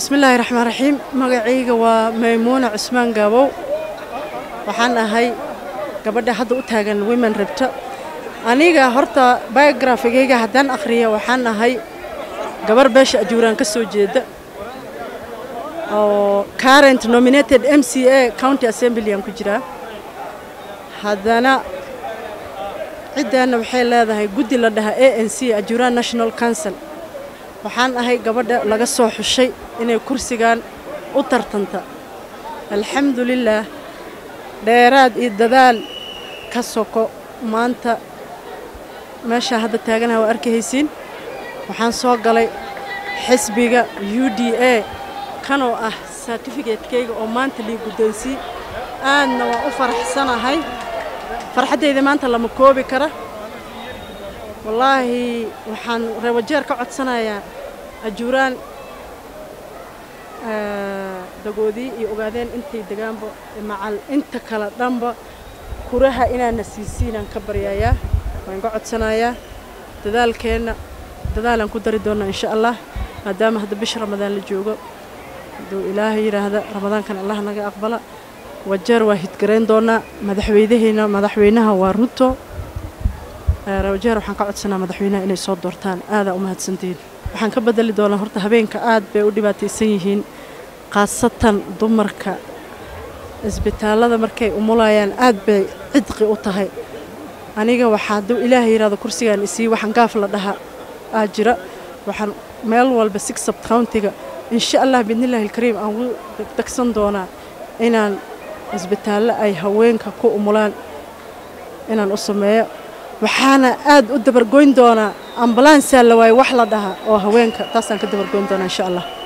bismillaahi raxmaan raxiim magacayga waa maymuuna cusmaan gaabow waxaan ahay gabadha hadda u taagan women rabta aniga horta biografigayga haddaan akhriya waxaan ahay gabar beesha ajuuraan ka soo jeeda oo current nominated m c a county assemblyaan ku jiraa haddana ciddaanna waxay leedahay guddi la dhahaa a n c ajuuraan national council waxaan ahay gabadha laga soo xushay inay kursigan u tartanta alxamdulilaah dheeraad iyo dadaal ka soko maanta meeshaa hadda taaganaha waa arkahaysiin waxaan soo galay xisbiga u d a kanoo ah sartifikadekayga oo maanta lii guddoonsii aadna waan u faraxsanahay farxaddayda maanta lama koobi kara wallaahi waxaan reewajeer ka codsanayaa ajuuraan dagoodii iyo ogaadeen intay degaanba macal inta kale dhanba kuraha inaana siisiinaan ka baryayaa waan ka codsanayaa dadaalkeenna dadaalaan ku dari doonnaa insha allah maadaama hadda bisha ramadaan la joogo hadduu ilaahay yidhaahda ramadaankan allah naga aqbala wajeer waa hidgarayn doonnaa madaxweynaheena madaxweynaha waa ruto rawajeer waxaan ka codsanaa madaxweynaha inay soo doortaan aadaa u mahadsantihiin waxaan ka bedeli doonaa horta habeenka aad bay u dhibaataysan yihiin khaasatan dumarka isbitaallada markay umulayaan aad bay cidqi u tahay aniga waxaa hadduu ilaahay yidhahdo kursigaan isii waxaan gaaf la dhaha aa jira waxaan meel walba six sub countiga insha allah biidnillahi alkariim aan ugu degdegsan doonaa inaan isbitaallo ay haweenka ku umulaan inaan u sameeyo waxaana aad u dabargoyn doonaa ambulansaa la waaye wax la dhahaa oo haweenka taasaan ka dabargoyn doonaa insha allah